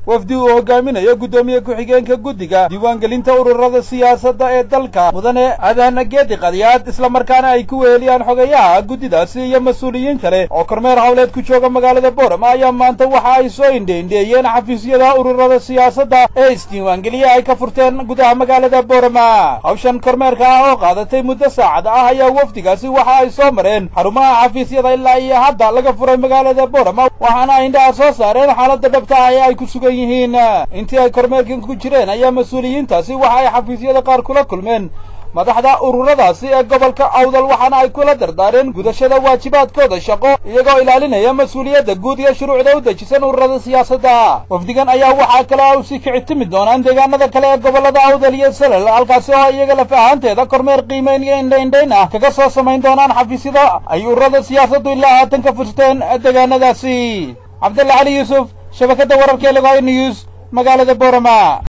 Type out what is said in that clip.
wafdi uu hogaaminayo guddoomiye ku-xigeenka guddiga diiwaangelinta ururada siyaasadda ee dalka mudane aadan geedi qadiyaad islamarkaana ay ku weheliyaan xogeyaha guddidaasi iyo mas-uuliyiin kale oo kormeer howleed ku jooga magaalada boorama ayaa maanta waxa ay soo indheindheeyeen xafiisyada ururada siyaasadda ee isdiiwaangeliya ay ka furteen gudaha magaalada boorama hawshan kormeerka ah oo qaadatay muddo saacad ah ayaa wafdigaasi waxa ay soo mareen xarumaha xafiisyada ilaa iyo hadda laga furay magaalada boorama waxaana ay indhaha soo saareen xaaladda dhabta ah ee ay ku sugan yihiin intii ay kormeerkan ku jireen ayaa mas-uuliyiintaasi waxa ay xafiisyada qaar kula kulmeen madaxda ururadaasi ee gobolka awdal waxaana ay kula dardaareen gudashada waajibaadkooda shaqo iyagoo ilaalinaya mas-uuliyadda guud iyo shuruucda u dejisan ururada siyaasadda wafdigan ayaa waxaa kale u sii kici timi doonaan deegaanada kale ee gobollada awdal iyo salal halkaasi oo iyaga laf ahaanteeda kormeer qiimayn iyo indhaindhayn ah kaga soo samayn doonaan xafiisyada ay ururada siyaasaddu ilaa haatan ka furteen deegaanadaasi cabdalla cali yuusuf shabakadda wararka ee lagoy news magaalada boorama